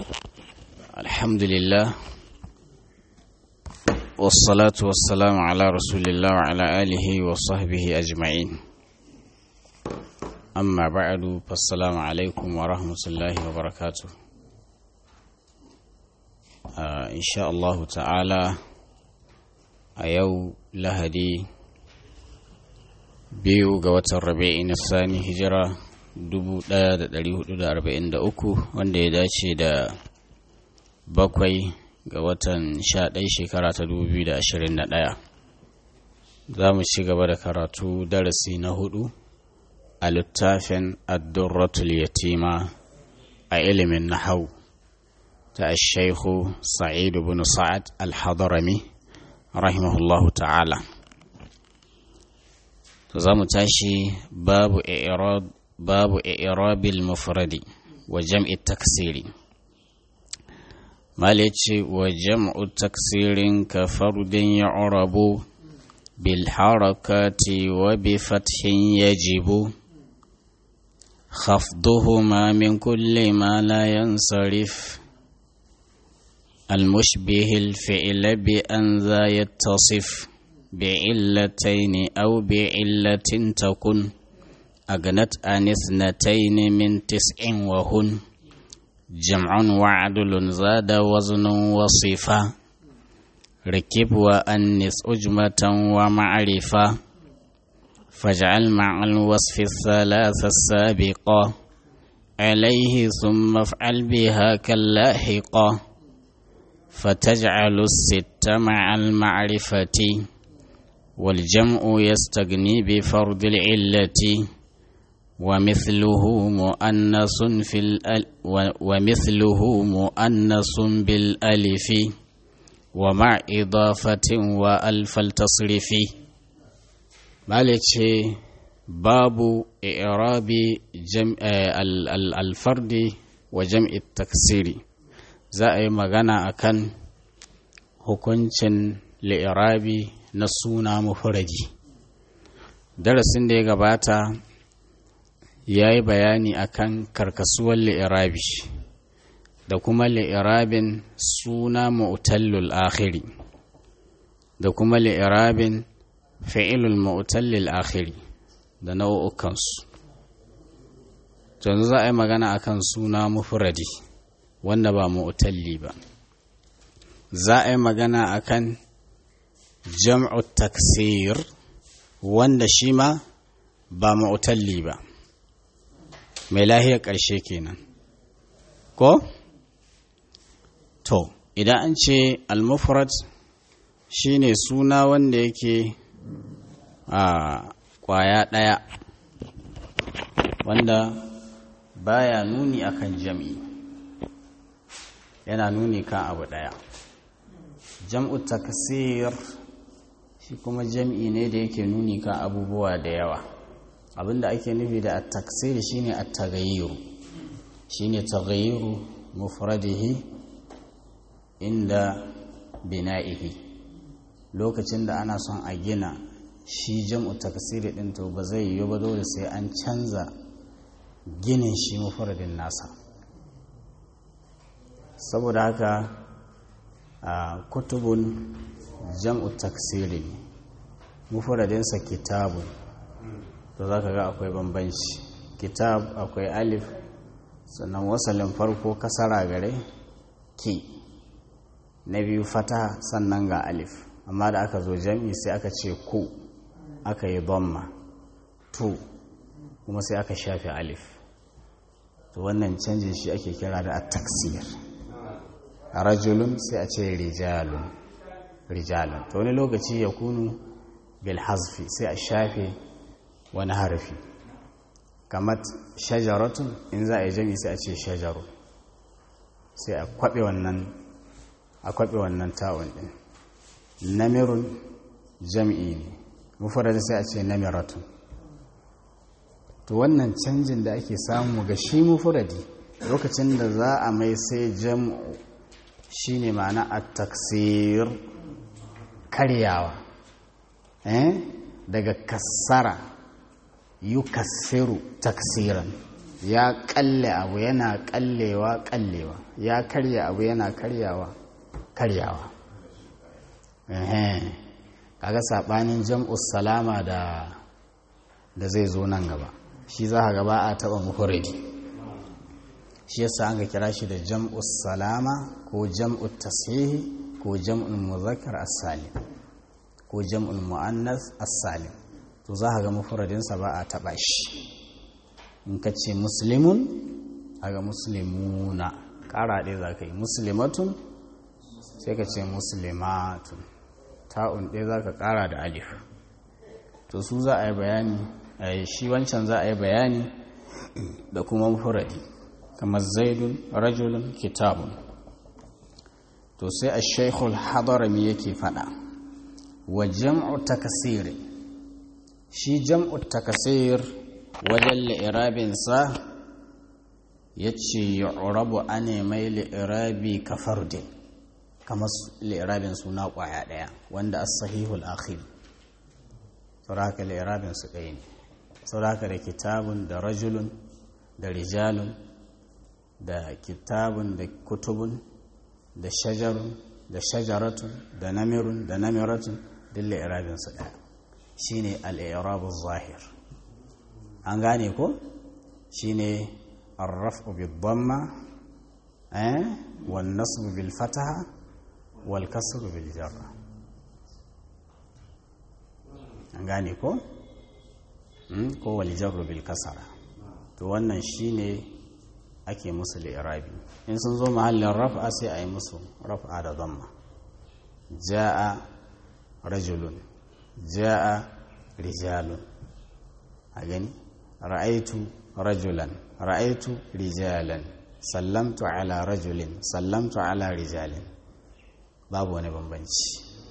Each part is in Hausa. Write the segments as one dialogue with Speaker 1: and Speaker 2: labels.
Speaker 1: الحمد لله والصلاة والسلام على رسول الله وعلى آله وصحبه أجمعين أما بعد فالسلام عليكم ورحمة الله وبركاته آه إن شاء الله تعالى أيو لهدي biyu ga watan rabi'i na sani hijira 1443 wanda ya dace da bakwai ga watan 11 shekara ta 2021 za mu ci gaba da karatu darasi na hudu a littafin addurratul yatima a ilimin nahau ta shaikhu sa'idu bin sa'ad al-hadarami rahimahullahu ta'ala za mu tashi babu i'rab babu i'rabil mufradi wa jam'i taksiri mala ce wa jam'u taksirin ka fardin ya'rabu bil harakati wa bi fathin yajibu خفضهما من كل ما لا ينصرف المشبه الفعل بأن ذا يتصف بعلتين أو بعلة تكن أغنت عن اثنتين من تسع وهن جمع وعدل زاد وزن وصفة ركب وأنس أجمة ومعرفة فاجعل مع الوصف الثلاث السابقة عليه ثم افعل بها كاللاحقة فتجعل الست مع المعرفة والجمع يستغني بفرض العلة ومثله مؤنث في الأل ومثله مؤنث بالألف ومع إضافة وألف التصريف مالك باب إعراب جمع الفرد وجمع التكسير زائي مغانا أكن hukuncin li'irabi na suna mufuradi darasin da ya gabata ya yi bayani akan karkasuwar li'irabi da kuma li'irabin suna mu'tallul akhiri da kuma li'irabin fi'ilul mu'tallil akhiri da nau'ukansu yanzu za a yi magana akan suna mufuradi wanda ba mu'talli ba za a yi magana akan jam'u taksir wanda shi ma ba ma'utalli ba mai lahiyar ƙarshe kenan ko? to idan an ce al-mufrad shine suna wanda yake a ƙwaya ɗaya wanda baya nuni akan jam'i yana nuni kan abu ɗaya jam'u taksir shi kuma jam'i ne da yake nuni kan abubuwa da yawa abinda ake nufi da at-taksir shine at-taghayyur shine taghayyuru mufradihi inda bina'ihi lokacin da ana son a gina shi jam'u taksir din to ba zai yi ba dole sai an canza ginin shi mufradin nasa saboda haka a kutubun jam'u taksirin mufradinsa kitabun to za ka ga akwai bambanci kitab akwai alif sannan wasalin farko kasara gare ki na biyu fata sannan ga alif amma da aka zo jam'i sai aka ce ku aka yi bomma tu kuma sai aka shafe alif to wannan canjin shi ake kira da at-taksir rajulun sai a ce rijalun rijalun to wani lokaci ya kunu bil hazfi sai a shafe wani harfi kamar shajaratun in za a yi jami sai a ce shajaru sai a kwaɓe wannan a kwaɓe wannan ta'un ɗin namirun jam'i ne mufarada sai a ce namiratun to wannan canjin da ake samu ga shi mufuradi lokacin da za a mai sai jam'u shine ma'ana a taksir karyawa daga kassara yukassiru taksiran ya kalle abu yana kallewa kallewa ya karya abu yana karyawa karyawa kaga sabanin jam'us salama da da zai zo nan gaba shi za ka gaba a taba mufuridi shi yasa an ga kira shi da jam'us salama ko jam'ut tasihi ko jam'ul muzakkar as-salim ko jam'ul muannas as-salim to za ka ga mufuradinsa ba a taba shi in ka ce muslimun aga muslimuna ƙara ɗaya za ka yi muslimatun sai ka ce muslimatun ta'un ɗaya za ka ƙara da alif to su za a yi bayani shi wancan za a yi bayani da kuma mufuradi kamar zaidun rajulun kitabun to sai a shaikhul hadarami yake faɗa wa jam'u takasiri shi jam'u takasir wajen li'irabinsa ya ce yu'rabu ane mai li'irabi ka fardin kamar li'irabin suna ƙwaya ɗaya wanda as sahihul akhir sauraka li'irabin su ɗaya ne sauraka da kitabun da rajulun da rijalun da kitabun da kutubun da shajarun da shajaratun da namirun da namiratun duk li'irabin su ɗaya shine al-i'rabu zahir an gane ko shine arrafu bil dhamma eh wan nasbu bil fataha wal kasru bil jarra an gane ko ko wal jarru bil kasara to wannan shine ake musu li'irabi in sun zo mahallin raf'a sai a yi musu raf'a da dhamma jaa rajulun jaa rijalun a gani ra'aitu rajulan ra'aitu rijalan sallamtu ala rajulin sallamtu ala rijalin babu wani bambanci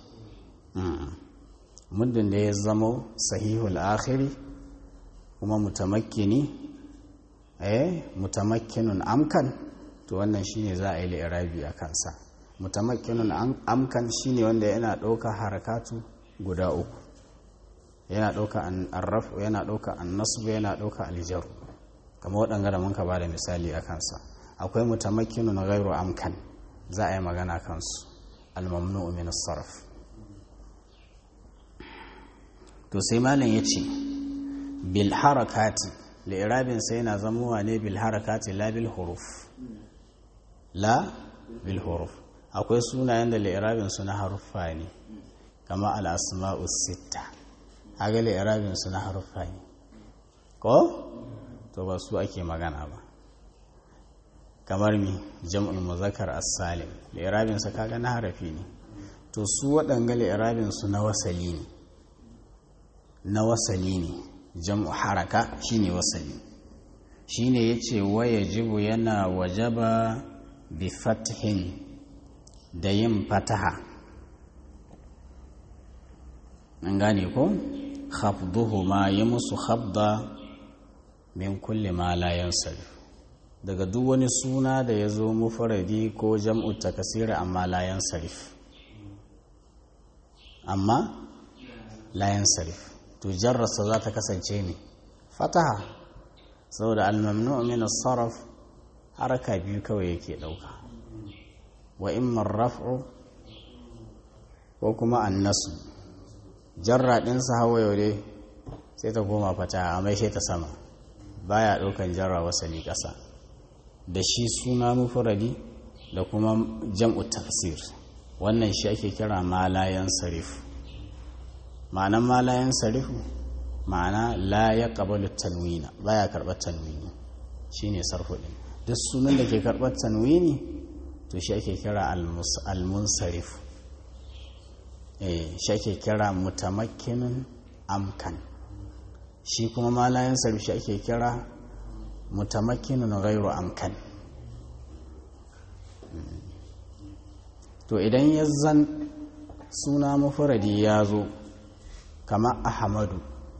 Speaker 1: muddin da ya zamo sahihul akhiri kuma mutamakkini eh mutamakkinun amkan to wannan shine za a yi li'irabi a kansa mutamakkinun amkan shine wanda yana ɗauka harakatu guda uku yana ɗauka arrafu yana ɗauka annasbu yana ɗauka aljaru kamar waɗanga da mun ka ba da misali a kansa akwai mutamakkinun ghairu amkan za a yi magana kansu almamnu min sarf to sai malam ya ce bil harakati li'irabin sai yana zamowa ne bil harakati la bil huruf la bil huruf akwai sunayen da li'irabin su na haruffa ne kama al-asma'u sitta haga li'irabin su na haruffa ne ko to ba su ake magana ba kamar mi jam'ul muzakkar as-salim li'irabin sa kaga na harafi ne to su waɗanga li'irabin su na wasali ne na wasali ne jam'u haraka shine wasali shine yace waya jibu yana wajaba bi fathin da yin fataha an gane ko khafduhuma yi musu khabda min kulli ma la yansarif daga duk wani suna da ya zo mufaradi ko jam'u takasira amma la yansarif amma la yansarif to jarrasa za ta kasance ne fataha saboda almamnu min sarraf haraka biyu kawai yake dauka wa imma raf'u ko kuma annasu jarra ɗinsa hawa yaure sai ta koma fataha a mai ta sama baya ɗaukan jarra wasali ƙasa da shi suna mufuradi da kuma jam'u tafsir wannan shi ake kira malayan sarif ma'anan malayan sarifu ma'ana la ya ƙabalu tanwina baya karɓar tanwini shine sarfu ɗin duk sunan da ke karɓar tanwini to shi ake kira almunsarif shi ake kira mutamakkinun amkan shi kuma malayan sarif shi ake kira mutamakkinun gairu amkan to idan ya zan suna mafuradi ya zo kama ahmadu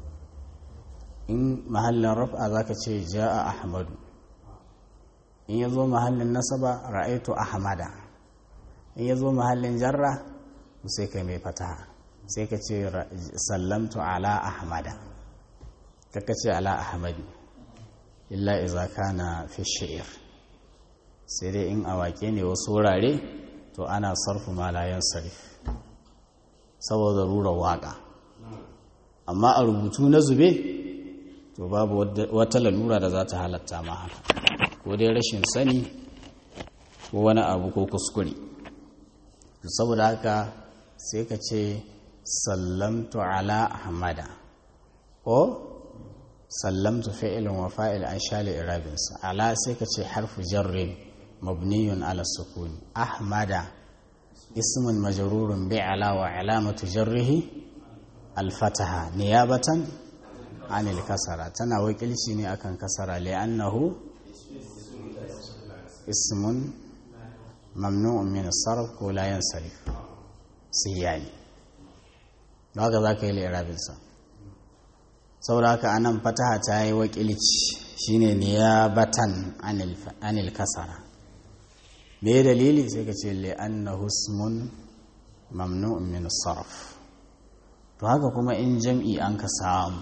Speaker 1: in mahallin raf'a zaka ce ja'a ahmadu in ya zo mahallin nasaba ra'aitu ahmada in ya zo mahallin jarra sai kai mai fataha sai ka ce sallamtu ala ahmada kaka ce ala ahmadi illa iza kana fi shi'ir sai dai in a waƙe ne wasu wurare to ana sarfu malayan sarif saboda rura waƙa amma a rubutu na zube to babu wata lalura da za ta halatta ma haka ko dai rashin sani ko wani abu ko kuskure saboda haka sai ka ce sallamtu ala ahmada ko sallamtu fi'ilun wa fa'il an shali irabinsa ala sai ka ce harfu jarrin mabniyun ala sukuni ahmada ismun majrurun bi ala wa alamatu jarrihi alfataha niyabatan anil kasara tana wakilci ne akan kasara li'annahu ismun mamnu'un min sarf ko la yansarif siyani haka za ka yi li'irabinsa saboda haka anan fataha ta yi wakilci shine niyabatan anil kasara me dalili sai ka ce li'annahu ismun mamnu'un min sarf to haka kuma in jam'i an ka samu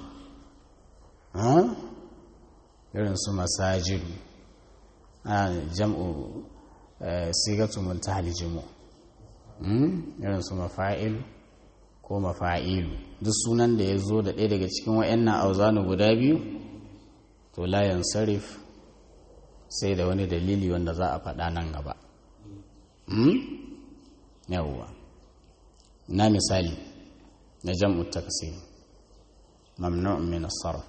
Speaker 1: irin su masajidu a jam'u sigatu muntahal jimu irin su mafa'il ko mafa'ilu duk sunan da ya zo da ɗaya daga cikin wa'annan auzanu guda biyu to layan sarif sai da wani dalili wanda za a faɗa nan gaba yawwa na misali na jam'u taksir mamnu'un min as-sarf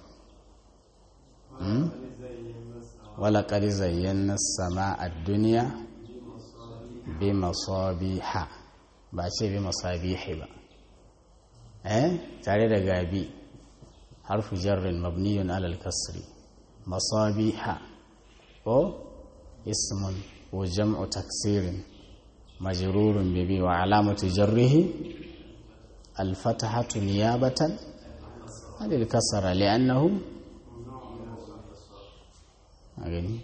Speaker 1: wala qad zayyana as-samaa ad-dunya bi masabiha ba ce bi masabihi ba eh tare da gabi harfu jarrin mabniyun ala al-kasri masabiha ko ismun wa jam'u taksirin majrurun bi wa alamatu jarrihi الفتحة نيابة عن الكسرة لأنه أغني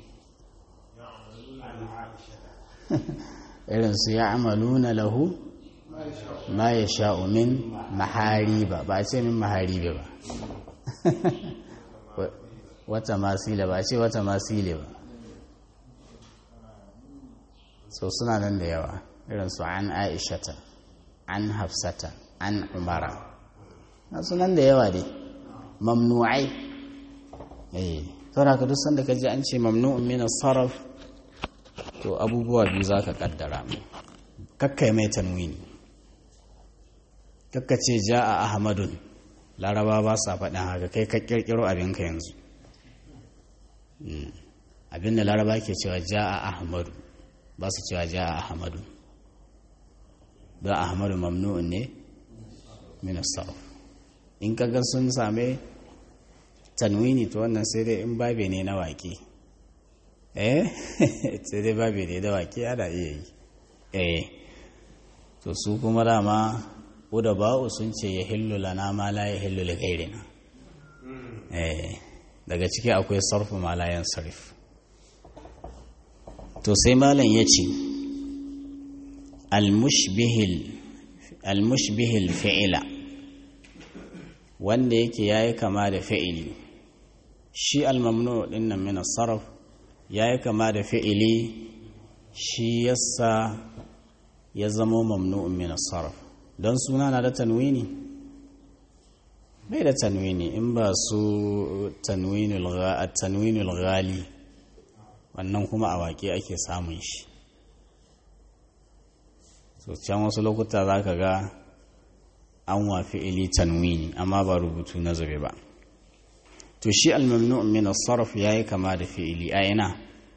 Speaker 1: irin su ya amaluna lahu ma ya sha'u min mahariba ba ce min maharibe ba wata masila ba ce wata masile ba so suna nan da yawa irin su an aishata an hafsata an umara na sunan da yawa dai mamnu'ai eh saboda ka duk sanda ka ji an ce mamnu'un min sarf to abubuwa biyu zaka kaddara mu kakkai mai tanwini kakka ce ja'a ahmadun laraba ba sa faɗin haka kai ka kirkiro abinka yanzu abin da laraba ke cewa ja'a ahmadu ba su cewa ja'a ahmadu don ahmadu mamnu'un ne min sarf in kaga sun same tanwini to wannan sai dai in babe ne na waƙe eh sai dai babe ne da waƙe ana iya yi eh to su kuma dama da ba'u sun ce ya hillu lana ma la ya hillu li ghairina eh daga ciki akwai sarfu ma la yansarif to sai malam yace al-mushbihil al-mushbihil fi'ila wanda yake yayi kama da fi'ili shi al-mamnu din nan min as-sarf yayi kama da fi'ili shi yasa ya zama mamnu'un min as-sarf don suna na da tanwini bai da tanwini in ba su tanwinul ghali wannan kuma a waƙe ake samun shi so can wasu lokuta za ka ga an wafi ili tanwini amma ba rubutu na zube ba to shi almamnu min as-sarf yayi kama da fi'ili a ina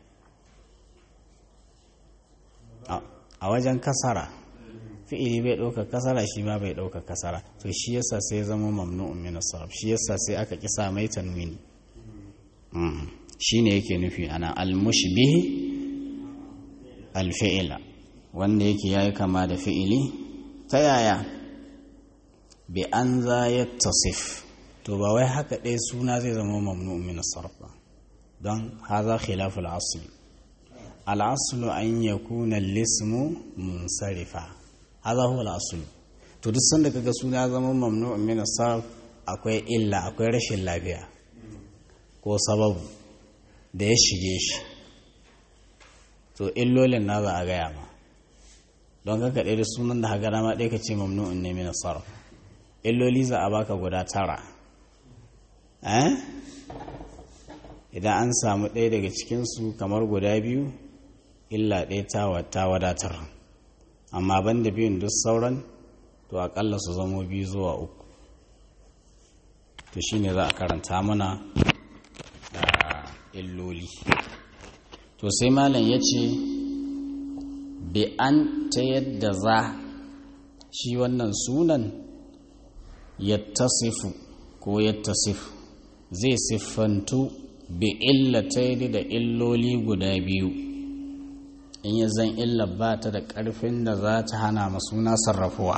Speaker 1: a wajen kasara fi'ili bai ɗauka kasara shi ma bai ɗauka kasara to shi yasa sai zama mamnu'un min as-sarf shi yasa sai aka kisa mai tanwini shine yake nufi ana al-mushbih al-fi'la wanda yake yayi kama da fi'ili ta yaya bi an za yattasif to ba wai haka ɗaya suna zai zama mamnu'un min as-sarf ba don haza khilaful asli al-aslu an yakuna al-ismu munsarifa haza huwa al-asl to duk sanda kaga suna zama mamnu'un min sarf akwai illa akwai rashin lafiya ko sababu da ya shige shi to illolin na za a gaya ma don kaka ɗaya da sunan da hagara ma ɗaya ka ce mamnu'un ne min sarf illoli za a baka guda tara eh idan an samu ɗaya daga cikinsu kamar guda biyu illa ɗaya ta wadatar amma ban da biyun duk sauran to aƙalla su zamo biyu zuwa uku to shine za a karanta mana da illoli to sai malam ya ce bi an ta yadda za shi wannan sunan yattasifu ko yattasifu zai siffantu bi illataini da illoli guda biyu in ya zan illa ba ta da ƙarfin da za ta hana masuna sarrafuwa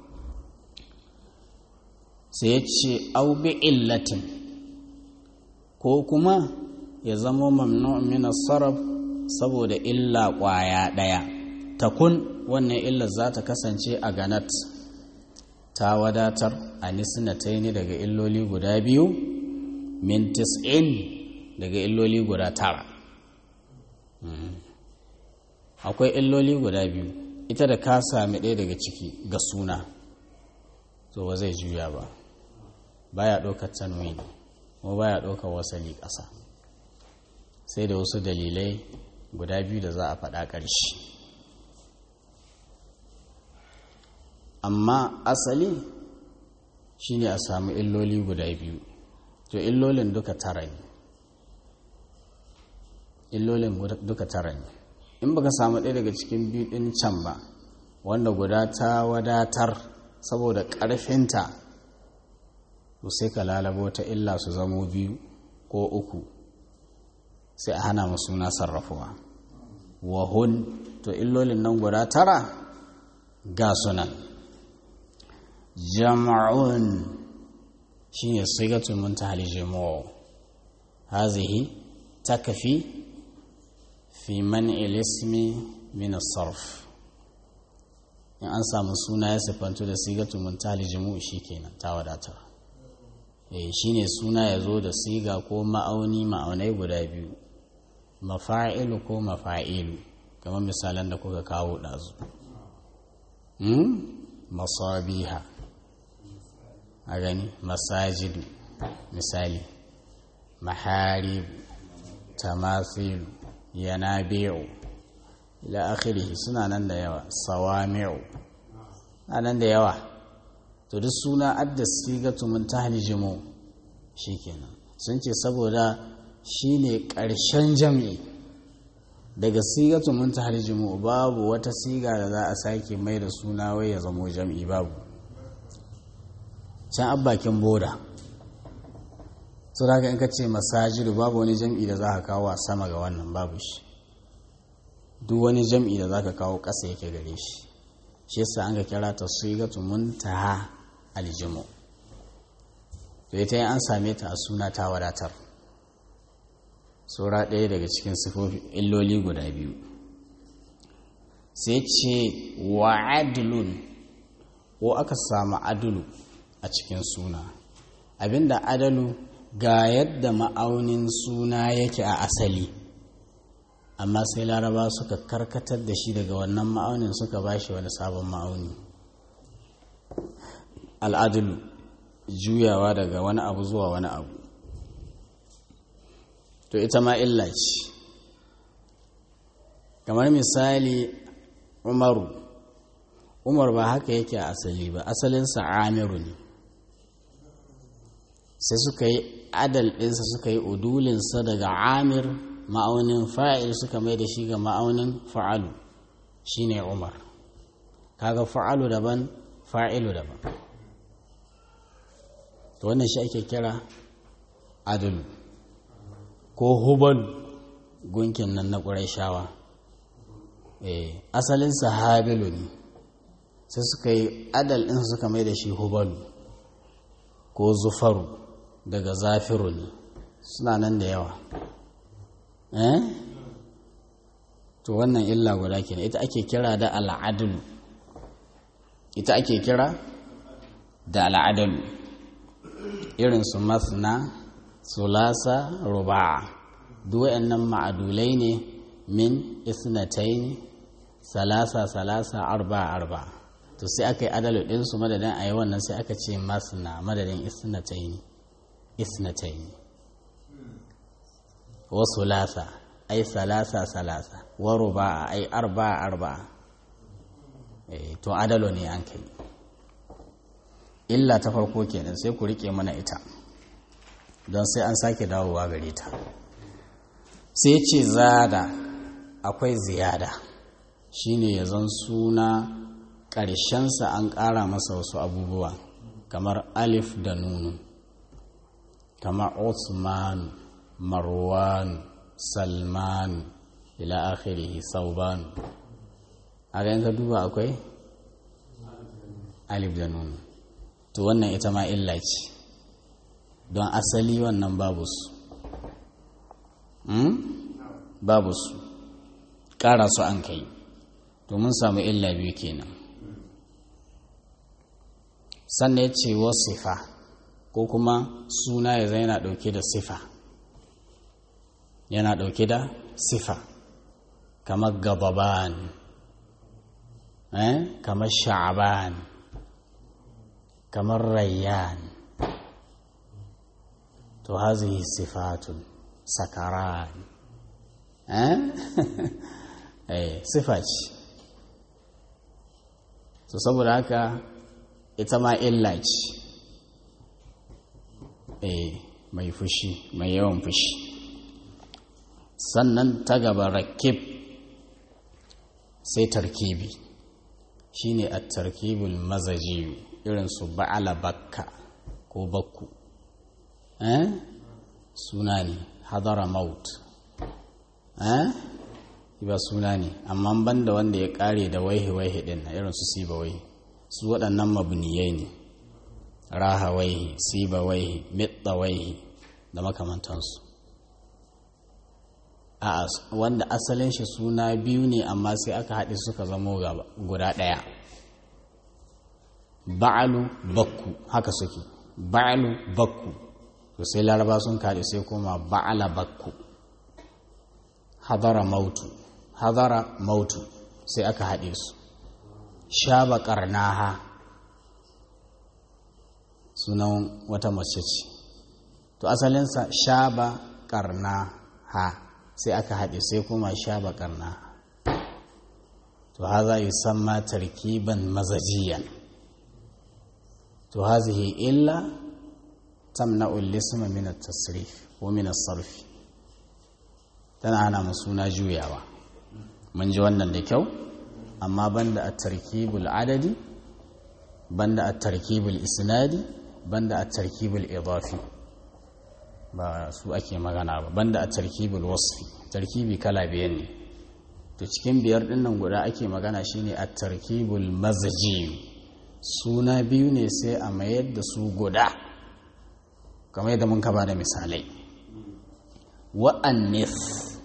Speaker 1: sai ya ce au bi illatin ko kuma ya zama mamnu min sarraf saboda illa ƙwaya ɗaya takun wannan illar za ta kasance a ganat ta wadatar a nisnataini daga illoli guda biyu min tis'in daga illoli guda tara akwai illoli guda biyu ita da ka sami ɗaya daga ciki ga suna to ba zai juya ba baya ɗaukar tanwini kuma baya ɗaukar wasali ƙasa sai da wasu dalilai guda biyu da za a faɗa ƙarshe amma asali shine a samu illoli guda biyu to illolin duka tara ne illolin duka tara ne in baka samu ɗaya daga cikin biyu ɗin can ba wanda guda ta wadatar saboda ƙarfinta to sai ka lalabo ta illa su zamo biyu ko uku sai a hana mu suna sarrafuwa wahun to illolin nan guda tara ga sunan jama'un shine sigatul muntahal jamu' hazihi takfi fi man'il ismi min as-sarf in an samu suna ya sifanto da sigatul muntahal jamu' shikenan ta wadatar eh shine suna ya zo da siga ko ma'auni ma'aunai guda biyu mafa'ilu ko mafa'ilu kamar misalan da kuka kawo ɗazu masabiha a gani masajidu misali maharibu tamasilu yanabi'u ila akhirihi suna nan da yawa sawami'u na nan da yawa to duk suna adda sigatu mun tahlijimu shikenan sun ce saboda shine ƙarshen jam'i daga sigatu mun tahlijimu babu wata siga da za a sake mai da suna wai ya zamo jam'i babu can abbakin boda su da in ka ce masajidu babu wani jam'i da za ka kawo a sama ga wannan babu shi duk wani jam'i da za ka kawo ƙasa yake gare shi shi yasa an ka kira ta sigatu muntaha aljimu to ita an same ta a suna ta wadatar saura ɗaya daga cikin sifofi illoli guda biyu sai ce wa adilun ko aka samu adulu a cikin suna abinda adalu ga yadda ma'aunin suna yake a asali amma sai laraba suka karkatar da shi daga wannan ma'aunin suka ba shi wani sabon ma'auni al'adulu juyawa daga wani abu zuwa wani abu to ita ma illa ce kamar misali umaru umar ba haka yake a asali ba asalinsa amiru ne sai suka yi adal ɗinsa suka yi udulinsa daga amir ma'aunin fa'il suka mai da shi ga ma'aunin fa'alu shine umar kaga fa'alu daban fa'ilu daban to wannan shi ake kira adalu ko hubal gunkin nan na ƙuraishawa asalinsa habilu ne sai suka yi adal ɗinsa suka mai da shi hubalu ko zufaru daga zafiru ne suna nan da yawa eh to wannan illa guda kenan ita ake kira da al'adulu ita ake kira da al'adalu irin su masna sulasa ruba'a duk wayannan ma'adulai ne min isnataini salasa salasa arba arba to sai aka yi adalu ɗinsu madadin a yi wannan sai aka ce masna madadin isnataini isnataini wa sulasa ai salasa salasa wa ruba'a ai arba arba to adalo ne an kai illa ta farko kenan sai ku rike mana ita don sai an sake dawowa gare ta sai ce zada akwai ziyada shine ya zan suna ƙarshensa an ƙara masa wasu abubuwa kamar alif da nunu kamar osman marwan salman ila akhirihi sauban a ka duba akwai alif da nunu to wannan ita ma illa ce don asali wannan babu su babu su ƙara su an kai to mun samu illa biyu kenan sannan ya ce sifa ko kuma suna ya zai yana ɗauke da sifa yana ɗauke da sifa kamar gababan eh? kamar sha'aban kamar rayyan to hazihi sifatun sakaran eh? eh sifa ce to saboda haka ita ma illa ce eh mai fushi mai yawan fushi sannan ta gaba rakib sai tarkibi shine a tarkibul mazaji irin su ba'ala bakka ko bakku eh suna ne hadara maut eh ba suna ne amma banda wanda ya kare da waihi waihi din na irin su siba waihi su waɗannan mabniyai ne raha waihi siba waihi mitta waihi da makamantansu a wanda asalin shi suna biyu ne amma sai aka haɗe suka zamo guda ɗaya ba'alu bakku haka suke ba'alu bakku to sai laraba sun kaɗe sai kuma ba'ala bakku hadara mautu hadara mautu sai aka haɗe su shaba ƙarnaha sunan wata mace ce to asalinsa shaba ƙarnaha sai aka haɗe sai kuma shaba ƙarnaha to haza yi samma tarkiban mazajiyan to hazihi illa tamna'ul lisma min at-tasrif ko min as-sarf tana hana mu suna juyawa mun ji wannan da kyau amma banda at-tarkibul adadi banda at-tarkibul isnadi banda at-tarkibul idafi ba su ake magana ba banda at-tarkibul wasfi tarkibi kala biyan ne to cikin biyar dinnan guda ake magana shine at-tarkibul mazaji suna biyu ne sai a mayar da su guda kamar yadda mun kaba da misalai wa'annis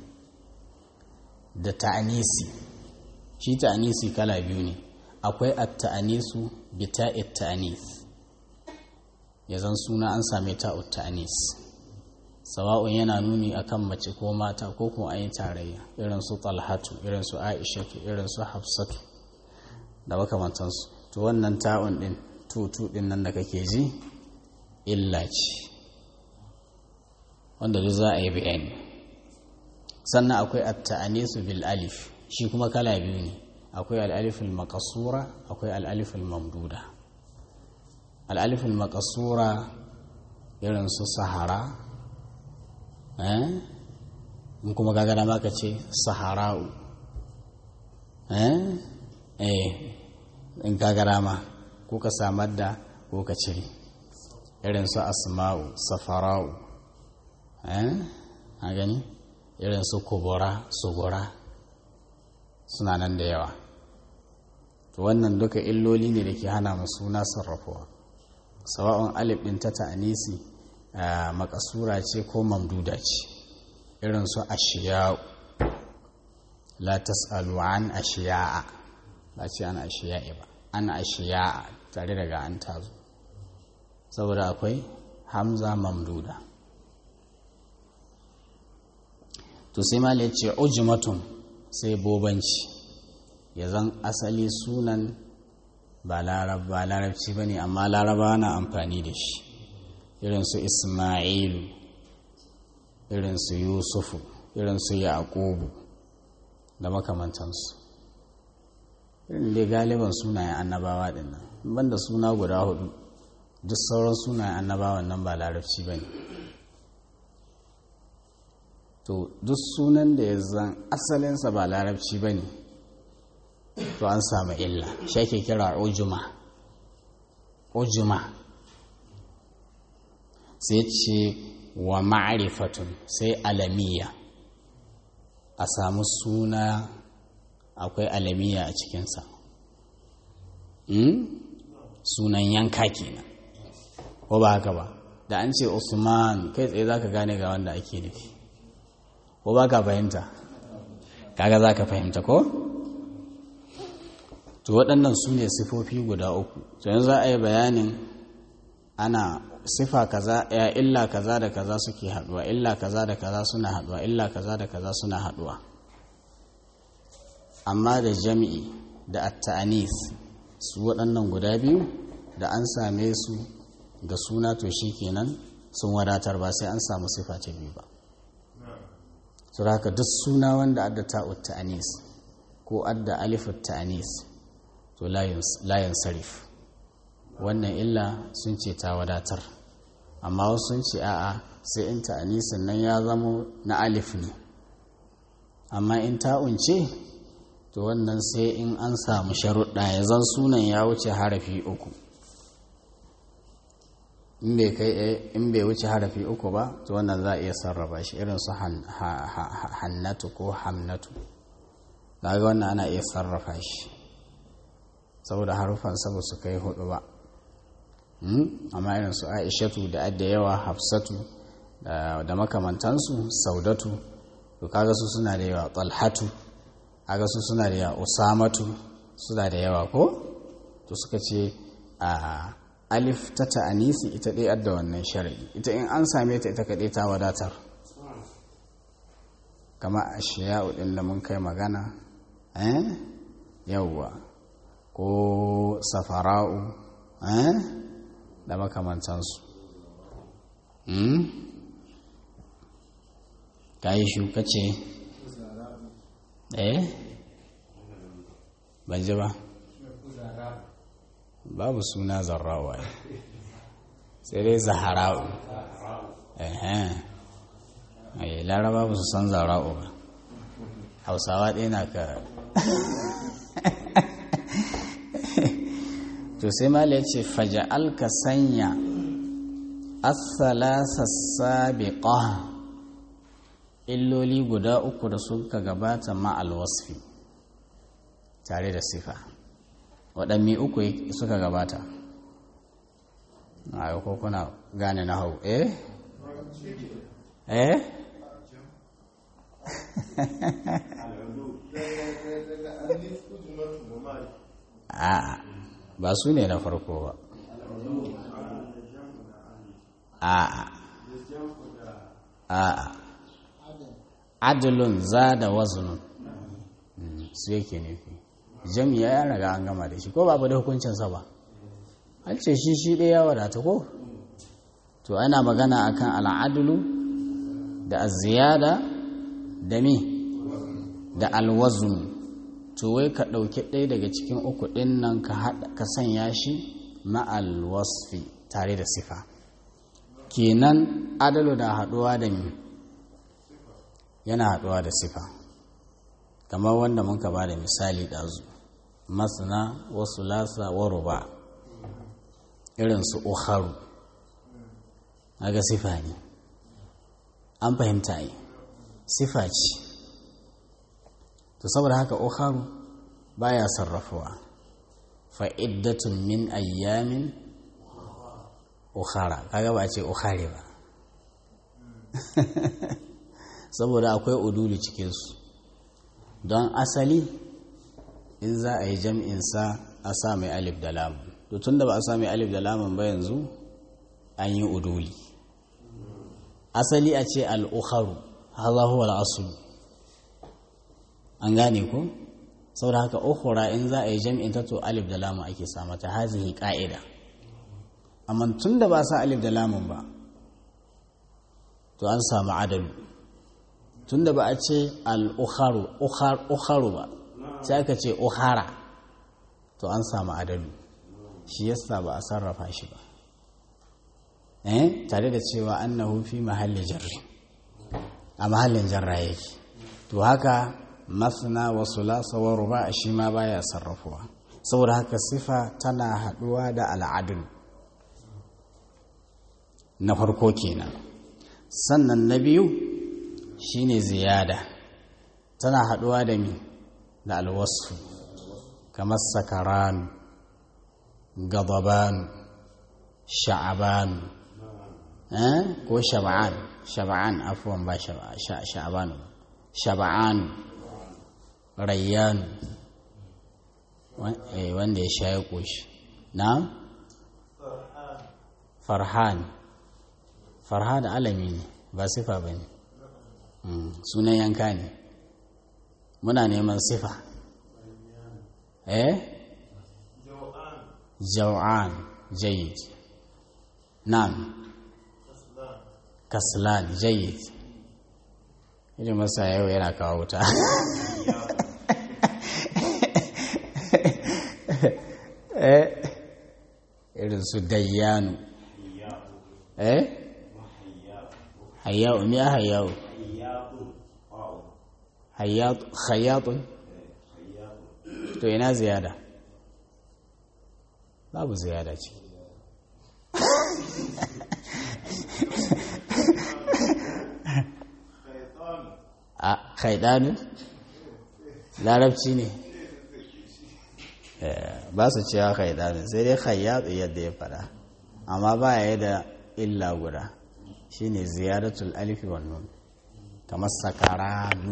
Speaker 1: da ta'anisi shi ta'anisi kala biyu ne akwai at-ta'anisu bi ta'it ta'anis yazan suna an same ta'ut ta'anis sawa'un yana nuni akan mace ko mata ko kuma ayi tarayya irin su talhatu irin su aishatu irin su hafsatu da makamantansu to wannan ta'un din tutu din nan da kake ji illa ce wanda duk za a yi bayani sannan akwai at-ta'anisu bil alif shi kuma kala biyu ne akwai al-alif al-maqsura akwai al-alif al-mamduda al-alif al-maqsura irin su sahara eh in kuma kaga da maka ce sahara'u eh eh in kaga dama ko ka samar da ko ka cire irin su asma'u safara'u eh a gani irin su kubura sugura suna nan da yawa to wannan duka illoli ne da ke hana mu suna sarrafuwa sawa'un alif ɗin ta ta'anisi makasura ce ko mamduda ce irin su ashiya'u la tas'alu an ashiya'a ba ce an ashiya'i ba an ashiya'a tare daga an tazo saboda akwai hamza mamduda to sai ma ya ce ujumatun sai bobanci ya zan asali sunan ba larabci ba ne amma laraba na amfani da shi irinsu ismailu irinsu yusufu irinsu yaƙubu da makamantansu irin dai galiban sunayen annabawa ɗin nan banda suna guda hudu duk sauran sunayen annabawan nan ba larabci ba ne to duk sunan da ya zan asalinsa ba larabci ba ne to an samu illa shi ake kira ujuma ujuma sai ce wa ma'arifatun sai alamiya a samu suna akwai alamiya a cikinsa sunan yanka kenan ko ba haka ba da an ce usman kai tsaye za ka gane ga wanda ake nufi ko ba ka fahimta kaga za ka fahimta ko? to waɗannan su ne sifofi guda uku to yanzu za a yi bayanin ana sifa kaza ya illa kaza da kaza suke haɗuwa illa kaza da kaza suna haɗuwa illa kaza da kaza suna haɗuwa amma da jami'i da at-ta'anis su waɗannan guda biyu da an same su ga suna to kenan sun wadatar ba sai an samu sifa ta biyu ba su haka duk suna wanda adda ta'ut ta'anis ko adda alifut ta'anis to layin sarif wannan illa sun ce ta wadatar amma wasu sun ce a'a sai in ta'anisin nan ya zamo na alif ne amma in ta'unce to wannan sai in an samu sharuɗa ya zan sunan ya wuce harafi uku in bai kai in bai wuce harafi uku ba to wannan za a iya sarrafa shi irin su hannatu ko hamnatu daga wannan ana iya sarrafa shi saboda harufansa ba su kai hudu ba amma irin su aishatu da adda yawa hafsatu da makamantansu saudatu to kaga su suna da yawa talhatu kaga su suna da yawa usamatu suna da yawa ko to suka ce a alif ta ta'anisi ita ɗaya adda wannan shari'i ita in an same ta ita kaɗai ta wadatar kama a shiya'u ɗin da mun kai magana eh yawwa ko safara'u eh da makamantansu ka yi shuka ce eh ban ji ba babu suna zarrawa sai dai zahara'u eh laraba ba su san zarra'u ba hausawa ɗaya na ka to sai mala ya ce faja'al ka sanya asalasa sabiqa illoli guda uku da suka gabata ma'al wasfi tare da sifa waɗanne uku suka gabata a ko kuna gane na hau eh eh a'a ba su ne na farko ba a'a a'a adalun za da wazunun su yake nufi jami'a ya raga an gama da shi ko babu da hukuncinsa ba an ce shi shi ɗaya wadata ko to ana magana akan al'adulu da aziyada da mi da alwazun to wai ka ɗauki ɗaya daga cikin uku ɗin nan ka sanya shi ma'al wasfi tare da sifa kenan adalu da haɗuwa da mi yana haɗuwa da sifa kamar wanda mun ka ba da misali ɗazu masana wasu lasa wa ruba irin su ukharu ga sifa ne an fahimta yi sifa ce to saboda haka ukharu baya sarrafuwa fa'iddatun min ayyamin ukhara kaga ba ce ukhare ba saboda akwai udulu cikinsu don asali in za a yi jam'insa a sa mai alif da lamun to tun da ba a sa mai alif da lamun ba yanzu an yi uduli asali a ce al'ukharu haza huwa al'asul an gane ko saboda haka ukhra in za a yi jam'in ta to alif da lamun ake sa mata hazihi qa'ida amma tun da ba sa alif da lamun ba to an samu adalu tun da ba a ce al-ukharu ukharu ba sai aka ce ukhara to an samu adalu shi yasa ba a sarrafa shi ba eh tare da cewa annahu fi mahalli jarri a mahallin jarra yake to haka masna wa sulasa wa ruba shi ma baya sarrafuwa saboda haka sifa tana haduwa da al'adul na farko kenan sannan na biyu shine ziyada tana haduwa da mi da alwasu kamar sakaran gadaban sha'aban ko shaba'an shaba'an afuwan ba sha'aban shaba'an rayyan wanda ya sha ya ƙoshi na farhan farhan alami ne ba sifa ba ne sunan yanka ne muna neman sifa eh jau'an jayyid nan kaslan jayyid irin masa yau yana kawo wuta irin su dayyanu eh hayyau me hayyau hayyatun to ina ziyada babu ziyada ce a haidanu larabci ne ba su cewa haidanu sai dai hayyatu yadda ya fada amma ba ya da illa guda shine ziyaratul alifi wannan kamar sakaranu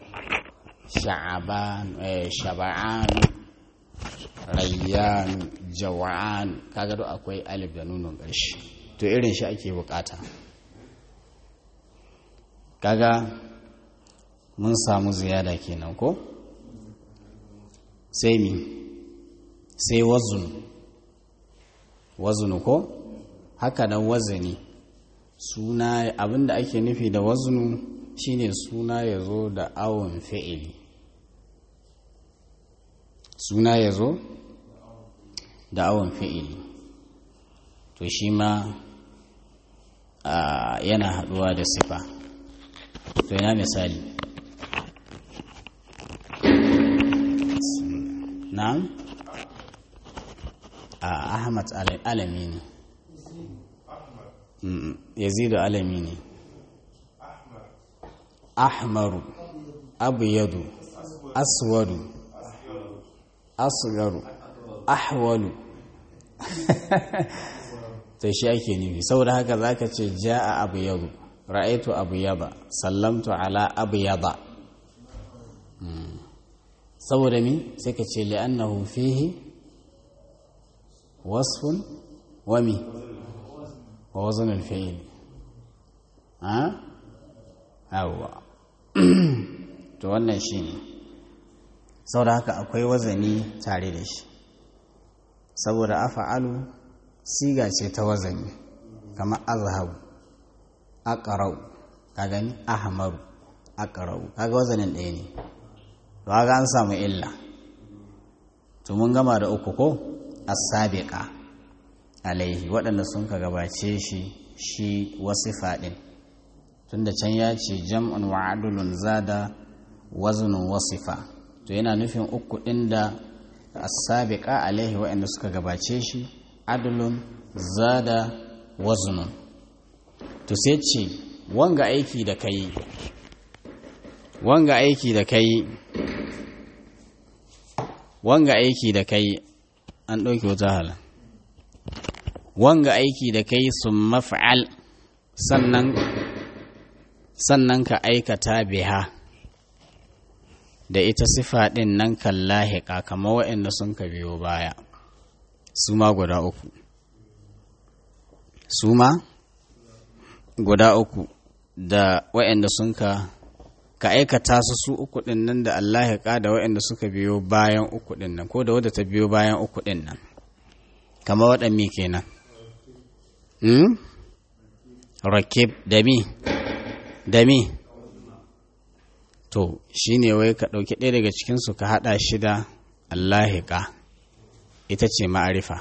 Speaker 1: shaba'anu rayyanu jawa'an kaga duk akwai alif da nunon ƙarshe to irin shi ake bukata kaga mun samu ziyada kenan ko sai mi sai wazun wazunu ko haka nan wazani suna abinda ake nufi da wazunu shine suna ya zo da awon fi'ili suna ya zo da awon fi'ili to shi ma yana haɗuwa da sifa to yana misali na'am a ahmad alami ne yazidu alami ne ahmaru abyadu aswadu asgaru ahwalu to shi ake nufi saboda haka zaka ce ja'a abyadu ra'aitu abyada sallamtu ala abyada saboda mi sai ka ce li'annahu fihi wasfun wa mi wa wazn al-fi'l ha yawa to wannan shine saboda haka akwai wazani tare da shi saboda afa'alu siga ce ta wazani kamar azhabu aqra'u ka gani ahmaru aqra'u kaga wazanin ɗaya ne to kaga an samu illa to mun gama da uku ko as-sabiqa alaihi waɗanda sun ka gabace shi shi wasifa ɗin tunda can ya ce jam'un wa adulun zada waznun wasifa to yana nufin uku ɗin da as-sabiqa alaihi waɗanda suka gabace shi adulun zada waznun to sai ce wanga aiki da kai wanga aiki da kai wanga aiki da kai an ɗauki wata hala wanga aiki da kai sun maf'al sannan sannan ka aikata biha da ita sifa ɗin nan kan lahiƙa kama waɗanda sun ka biyo baya su ma guda uku su ma guda uku da waɗanda sun ka ka aikata su su uku ɗin nan da Allah ya ƙada waɗanda suka biyo bayan uku ɗin nan ko da wadda ta biyo bayan uku ɗin nan kama waɗanne kenan hmm? rakib da mi da mi to shi ne wai ka ɗauki ɗaya daga cikinsu ka haɗa shi da allahiƙa ita ce ma'arifa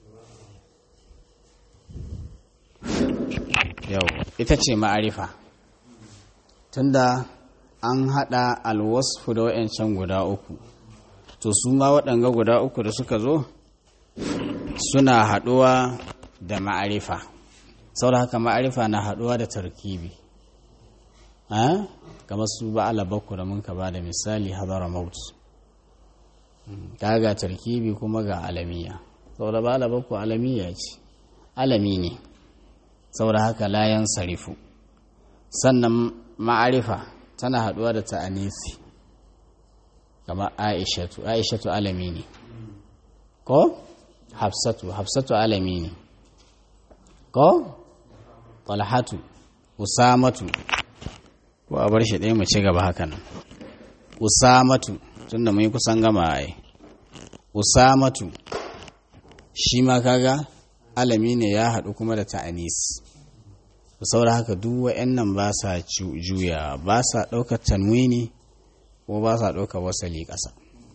Speaker 1: yau ita ce ma'arifa tunda an haɗa alwasfu da wa'yancan guda uku to su ma waɗanga guda uku da suka zo suna haɗuwa da ma'arifa saboda haka ma'arifa na haɗuwa da tarkibi kamar su ba alabaku da mun ka ba da misali hadara maut ga tarkibi kuma ga alamiya saboda ba alabaku alamiya ce alami ne saboda haka layan sarifu sannan ma'arifa tana haɗuwa da ta'anisi kamar aishatu aishatu alami ne ko hafsatu hafsatu alami ne ko talhatu usamatu ko a bar shi ɗaya mu ci gaba haka nan usamatu tunda mun yi kusan gama ai usamatu shi ma kaga alami ne ya haɗu kuma da ta'anis saboda haka duk wa'annan ba sa juya ba sa ɗaukar tanwini ko ba sa ɗaukar wasali ƙasa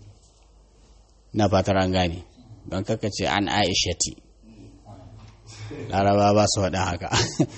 Speaker 1: na fatar an gane don kaka ce an aishati laraba ba su faɗin haka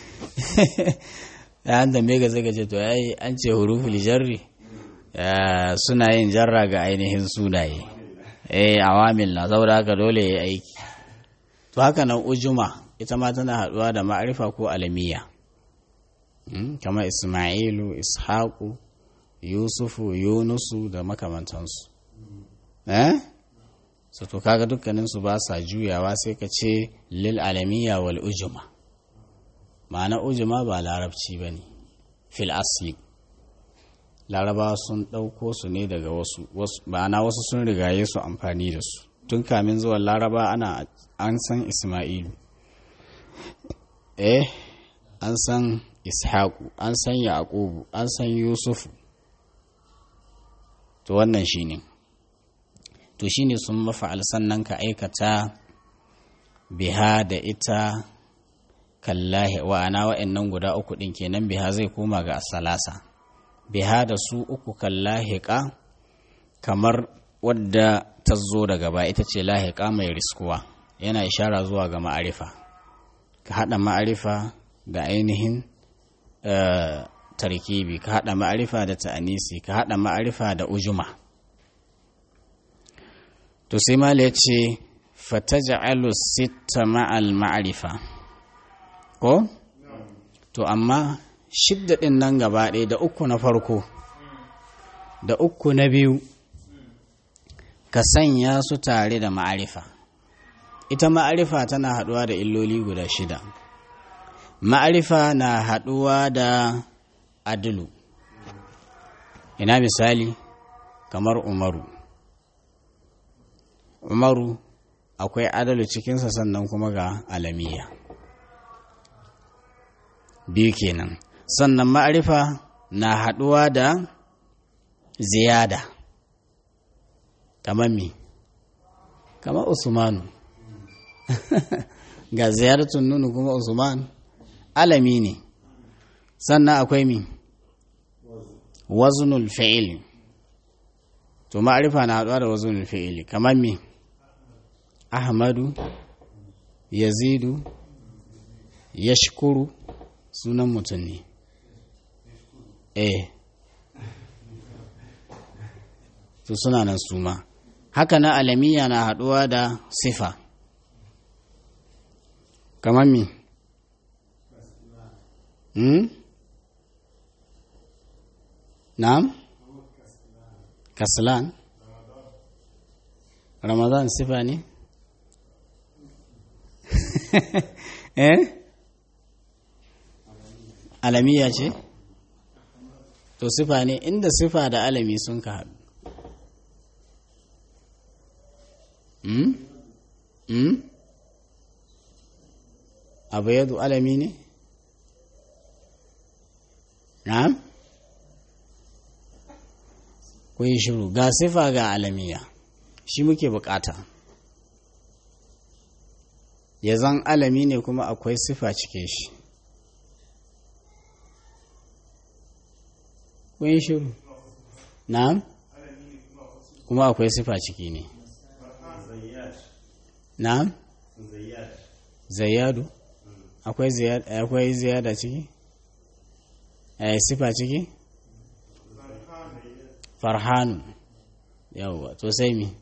Speaker 1: ya an tambaye ga zai gaje to yayi an ce huruful jarri suna yin jarra ga ainihin sunaye eh awamil na saboda haka dole ya aiki to haka nan ujuma ita ma tana haɗuwa da ma'arifa ko alamiya kamar ismailu ishaku yusufu yunusu da makamantansu eh so to kaga dukkaninsu ba sa juyawa sai ka ce lil alamiya wal ujuma ma'ana ujuma ba larabci ba ne fil asli larabawa sun ɗauko su ne daga wasu ma'ana wasu sun rigaye su amfani da su tun kamin zuwan laraba ana an san ismailu eh an san ishaku an san yaqubu an san yusufu to wannan shine to shine sun mafa'al sannan ka aikata biha da ita kallahi wa'ana wa'annan guda uku ɗin kenan biha zai koma ga asalasa biha da su uku kallahiƙa kamar wadda ta zo daga ba ita ce lahiƙa mai riskuwa yana ishara zuwa ga ma'arifa ka haɗa ma'arifa da ainihin tarkibi ka haɗa ma'arifa da ta'anisi ka haɗa ma'arifa da ujuma to sai mala ya ce fataja'alu sitta ma'al ma'arifa ko to amma shidda ɗin nan gaba ɗaya da uku na farko da uku na biyu ka sanya su tare da ma'arifa ita ma'arifa tana haɗuwa da illoli guda shida ma'arifa na haɗuwa da adulu ina misali kamar umaru umaru akwai adalu cikinsa sannan kuma ga alamiya biyu kenan sannan ma'arifa na haɗuwa da ziyada kamar mi kamar usmanu ga ziyaratun nunu kuma usman alami ne sannan akwai mi wazunul fi'ili to ma'arifa na haɗuwa da wazunul fi'ili kamar mi ahmadu yazidu yashkuru sunan mutum ne eh to suna nan suma haka na alamiya na haɗuwa da sifa kamar mi hmm? na'am kaslan ramadan sifa ne eh alamiya ce to sifa ne inda sifa da alami sun ka haɗu hmm? hmm? abu yadu alami ne na'am kun yi shiru ga sifa ga alamiya shi muke bukata ya zan alami ne kuma akwai sifa cike shi kun yi shiru na'am kuma akwai sifa ciki ne na'am zayyadu akwai ziyada ciki eh sifa ciki farhanu yawwa to sai mi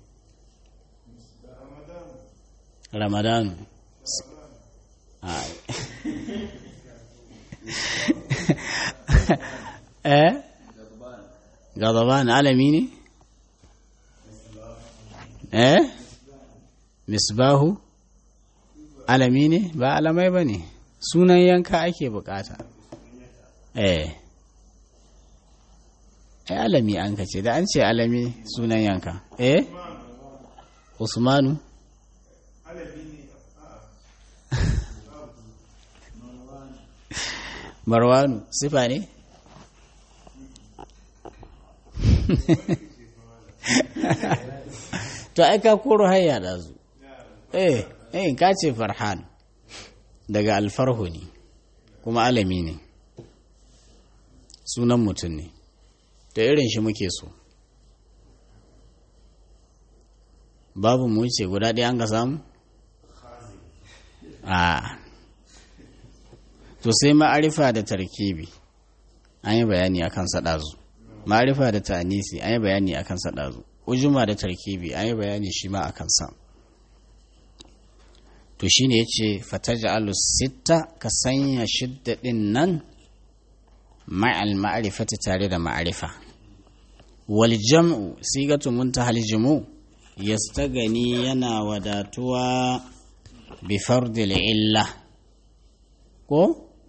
Speaker 1: ramadanu eh gadaban alami ne eh misbahu alami ne ba alamai ba ne sunan yanka ake bukata eh ai alami an ka ce da an ce alami sunan yanka eh usmanu marwanu sifa ne to ai ka koro hayya da zu eh eh ka ce farhan daga alfarhu ne kuma alami ne sunan mutum ne da irin shi muke so babu mu ce guda ɗaya an ka samu a to sai ma'arifa da tarkibi an yi bayani akan saɗazu ma'arifa da ta'anisi an yi bayani akan saɗazu ujuma da tarkibi an yi bayani shi ma akan sa to shine yace fataj'alu sitta ka sanya shidda din nan ma'al ma'rifati tare da ma'arifa wal jam'u sigatu muntahal jumu yastagani yana wadatuwa bi fardil illa ko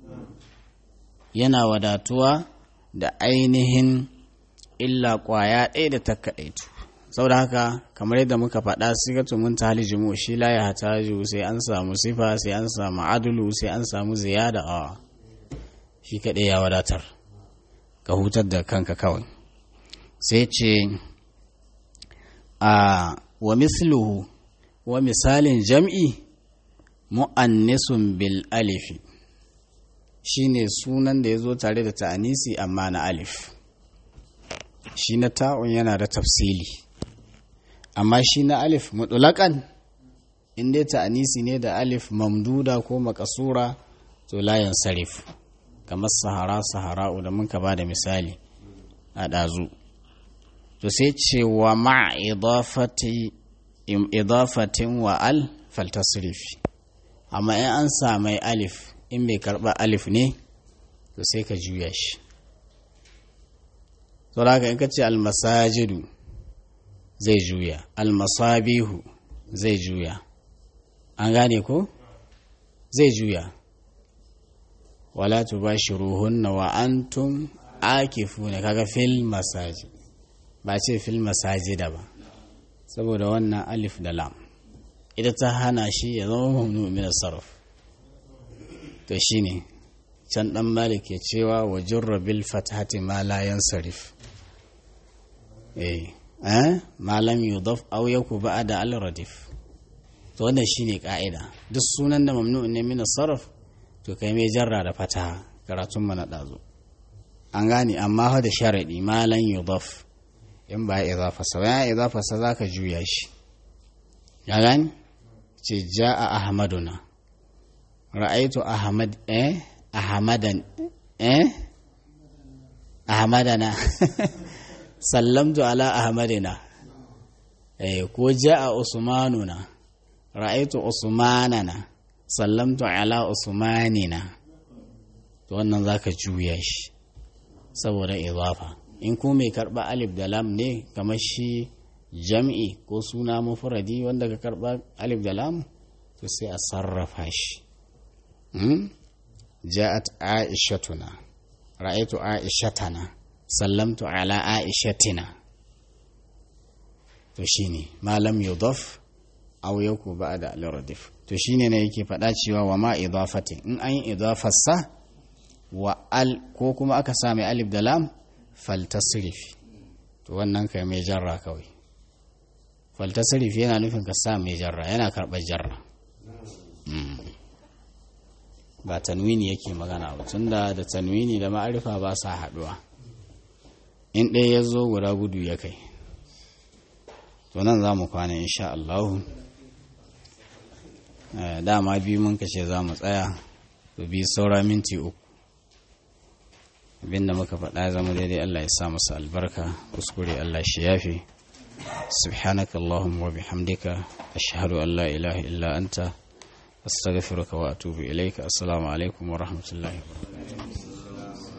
Speaker 1: yana wadatuwa da ainihin illa kwaya ɗaya da ta kaɗaitu saboda haka kamar yadda muka faɗa sigatu mun ta halijimu shi la ya hataju sai an samu sifa sai an samu adulu sai an samu ziyada a shi kaɗai ya wadatar ka hutar da kanka kawai sai ce a wa misluhu wa misalin jam'i mu'annisun bil alifi shine sunan da ya zo tare da ta'anisi amma na alif shi na ta'un yana da tafsili amma shi na alif mutulakan inda ta'anisi ne da alif mamduda ko makasura to layan sarif kamar sahara sahara'u da muka ba da misali a ɗazu to sai ce wa ma idafatin wa al faltasrifi amma in an samai alif in bai karɓa alif ne to sai ka juya shi saboda in ka ce almasajidu zai juya almasabihu zai juya an gane ko zai juya wala tubashiruhunna wa antum akifuna kaga fil masajid ba ce fil masajida ba saboda wannan alif da lam ita ta hana shi ya zama mamnu min sarf to shine can dan malik ke cewa wa jurra bil fathati ma la yansarif eh eh ma lam yudaf aw yaku ba'da al radif to wannan shine ka'ida duk sunan da mamnu ne min sarf to kai mai jarra da fataha karatun mana dazo an gane amma fa da sharadi ma lan yudaf in ba idafa sa ya idafa sa zaka juya shi ya gani ce ja'a ahmaduna ra'aitu ahmad eh ahmadan eh ahmadana sallamtu ala ahmadina eh ko ja'a usmanuna ra'aitu usmanana sallamtu ala usmanina to wannan zaka juya shi saboda idafa in ko mai karba alif da lam ne kamar shi jam'i ko suna mufradi wanda ka karba alif da lam to sai a sarrafa shi ja'at aishatuna ra'aytu aishatana sallamtu ala aishatina to shine malam yudaf aw yaku ba'da al-radif to shine ne yake faɗa cewa wa ma idafati in an yi idafarsa wa al ko kuma aka sa mai alif da lam faltasrif to wannan kai mai jarra kawai faltasrif yana nufin ka sa mai jarra yana karɓar jarra ba tanwini yake magana ba tunda da tanwini da ma'arifa ba sa haɗuwa in ɗaya ya zo guda gudu ya kai to nan za mu kwana insha Allahu dama biyu mun kashe za mu tsaya to bi saura minti uku abinda muka faɗa zama daidai Allah ya sa masa albarka kuskure Allah shi yafi سبحانك اللهم وبحمدك أشهد أن لا إله إلا أنت أستغفرك وأتوب إليك السلام عليكم ورحمة الله وبركاته